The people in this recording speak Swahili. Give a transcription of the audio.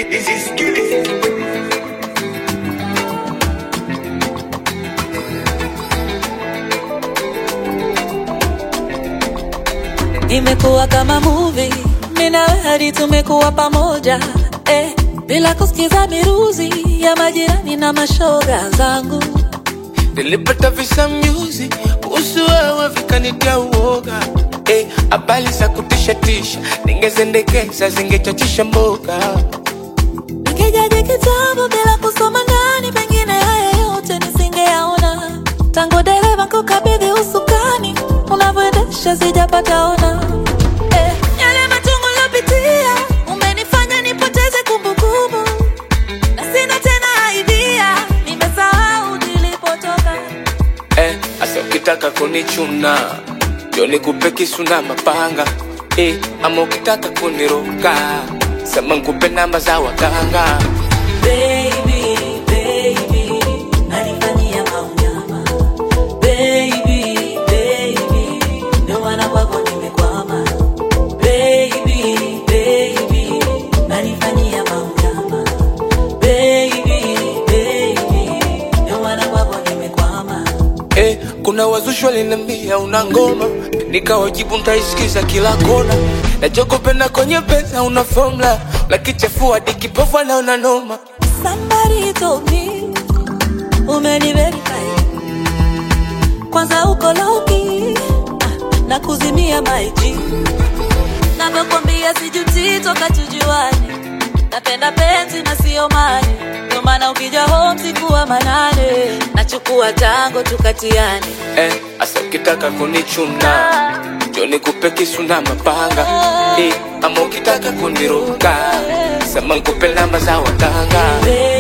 Imekuwa kama movie, mimi na wewe hadi tumekuwa pamoja eh, bila kusikiza miruzi ya majirani na mashoga zangu. Nilipata visa music kuhusu wewe vikanitia uoga eh, habari za kutisha tisha ningezendekeza zingechachisha mboga Nikijaji kitabu bila kusoma ndani, pengine haya yote nisingeyaona. Tangu dereva kukabidhi usukani, unavyoendesha sijapata ona. Eh, yale machungu lopitia umenifanya nipoteze kumbukumbu, na sina tena idea, nimesahau nilipotoka. eh, asa ukitaka kunichuna ndio nikupe kisu na mapanga eh, ama ukitaka kuniroga sema nikupe namba za waganga Baby, baby, nanifanyia maunyama. Baby, baby, ndio maana kwako nimekwama. Baby, baby, nanifanyia maunyama. Baby, baby, ndio maana kwako nimekwama. eh, kuna wazushi walinambia una ngoma nikawajibu ntaisikiza kila kona nachokopenda kwenye pesa una formula lakichafua dikipofu anaona noma Somebody told me umeniverify kwanza uko loki na kuzimia maiji navyokwambia sijuti toka tujuane napenda penzi na sio mali ndio maana ukija home sikuwa manane nachukua tango tukatiane eh, asa ukitaka kunichuna ndio nikupe kisu na mapanga eh, ama ukitaka kuniroga sema nikupe namba za waganga Baby,